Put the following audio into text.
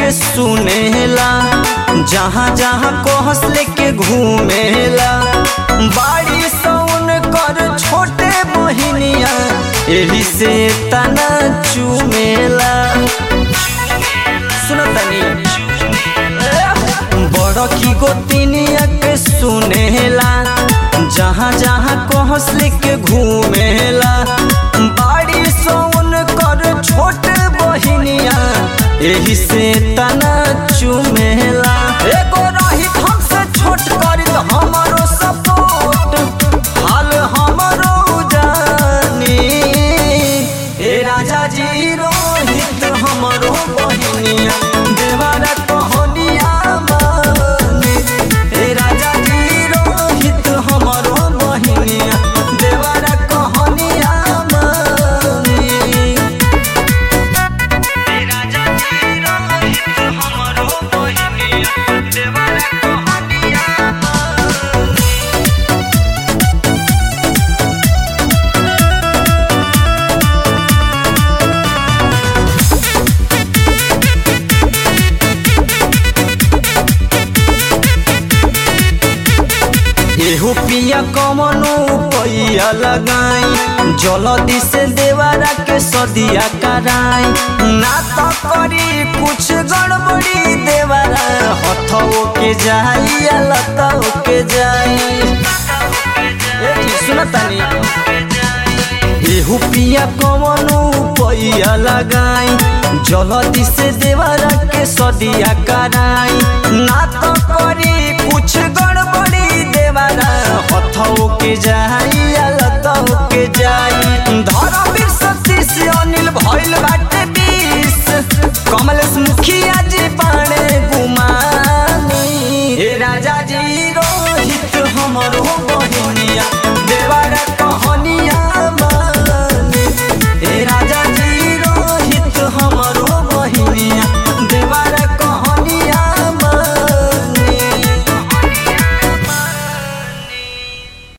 के सुनेला जहाँ जहाँ कोहस लेके घूमेला बाड़ी सौन कर छोटे बहिनिया एही से तना चुमेला सुनो तनी बड़ की गोतिनिया के सुनेला जहाँ जहाँ कोहस लेके घूमेला बाड़ी सौन कर छोटे बहिनिया एही से तना चुमेला एगो रही हमसे छोट करी तो हमारो सपोर्ट हाल हमारो जानी ए राजा जी रोहित हमारो बहिनिया देवारा कहनिया मानी ए राजा जी रोहित हमारो बहिनिया देवारा कहनिया मानी राजा जी रोहित हमारो बहिनिया देवारा कहनिया मानी एहो पिया कमनो पैया लगाई जलदी से देवारा के सदिया कराई ना तो करी कुछ गड़बड़ी देवारा हथो के जाई या लतो के जाई ए जी, सुन तनी एहू पिया कमनो पैया लगाई जलदी से देवारा के सदिया कराई ना तो करी कुछ गड़बड़ी देवारा हथो के जाई